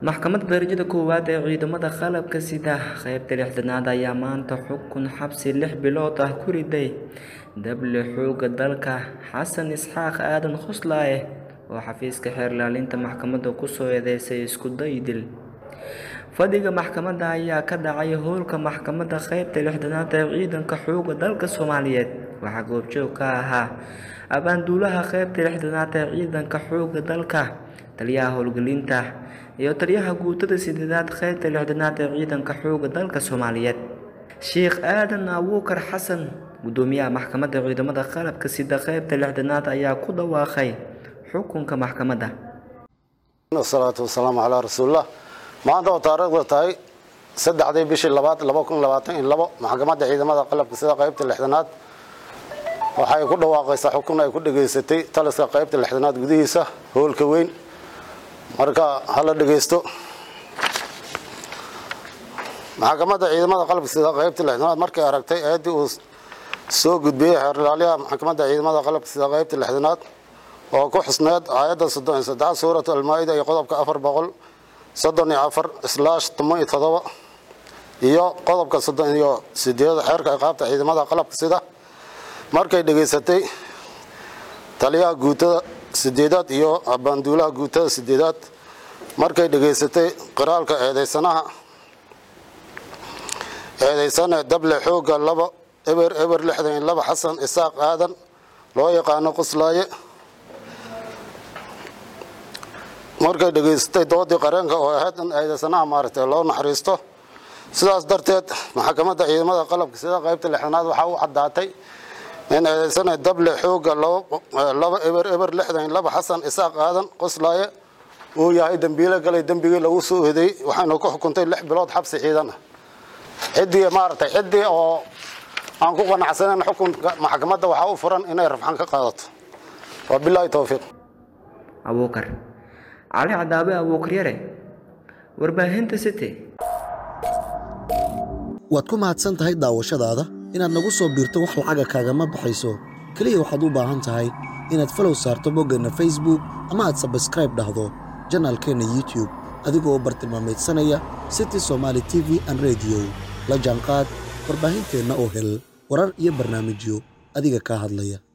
Maxkamadda Darajada Koowaad ee Ciidamada Qalabka Sida qaybta lixdanaad ayaa maanta xukun xabsi lix bilood ah ku riday dable xoogga dalka Xasan Isxaaq Aadan Qoslaaye oo xafiiska xeer ilaalinta maxkamadda ku soo eedeysay isku day dil. Fadhiga maxkamadda ayaa ka dhacay hoolka maxkamadda qaybta lixdanaad ee ciidanka xoogga dalka Soomaaliyeed. Waxaa goobjoog ka ahaa abaanduulaha qaybta lixdanaad ee ciidanka xoogga dalka, taliyaha howlgelinta, iyo taliyaha guutada sideedaad qaybta lixdanaad ee ciidanka xoogga dalka Soomaaliyeed. Sheekh Aadan Abuukar Xasan, Gudoomiyaha Maxkamadda Ciidamada Qalabka Sida qaybta lixdanaad ayaa ku dhawaaqay xukunka maxkamadda. wasalaatu wasalaamu calaa rasuulillah maanta oo taariikhdu tahay saddexdii bishii labaad laba kun labaatan iyo labo maxkamadda ciidamada qalabka sida qaybta lixdanaad waxay ku dhawaaqaysaa xukun ay ku dhageysatay taliska qaybta lixdanaad gudihiisa hoolka weyn marka hala dhegeysto maxkamadda ciidamada qalabka sida qaybta lixdanaad markay aragtay eedii uu soo gudbiyey xeer ilaaliyaha maxkamadda ciidamada qalabka sida qaybta lixdanaad oo ku xusneed aayadda soddon iyo saddex suuratu almaa-ida iyo qodobka afar boqol soddon iyo afar islaash toban iyo todoba iyo qodobka soddon iyo sideeda xeerka ciqaabta ciidamada qalabka sida markay dhegeysatay taliyaha guutada sideedaad iyo abaanduulaha guutada sideedaad markay dhegeysatay qiraalka eedeysanaha eedeysane dable xoogga laba eber eber lixdan iyo laba xasan isaaq aadan loo yaqaano qoslaaye markay dhegeysatay doodii qareenka oo ahayd in eedeysanaha maaragtay loo naxariisto sidaas darteed maxkamadda ciidamada qalabka sida qaybta lixdanaad waxaa u caddaatay in eedeysane dable xoogga laba eber eber lixdan iyo laba xasan isaaq aadan qoslaaye uu yahay dembiile galay dembigii lagu soo eedeeyey waxaynu ku xukuntay lix bilood xabsi ciidan ah ciddii maaragtay ciddii oo aan ku qanacsanayn xukunka maxkamadda waxaa u furan inay rafxan ka qaadato waa bilaahi towfiiq Abuukar Cali Cadaabe Abuukar Yare Warbaahinta City waad ku mahadsan tahay daawashadaada inaad nagu soo biirto wax lacaga kaagama baxayso keliya waxaad u baahan tahay inaad falow saarto boggeenna facebook ama aad sabskraib dhahdo janaalkeenna youtube adigoo bartilmaameedsanaya city somaali t v an rediyo la jaanqaad warbaahinteenna oo hel warar iyo barnaamijyo adiga kaa hadlaya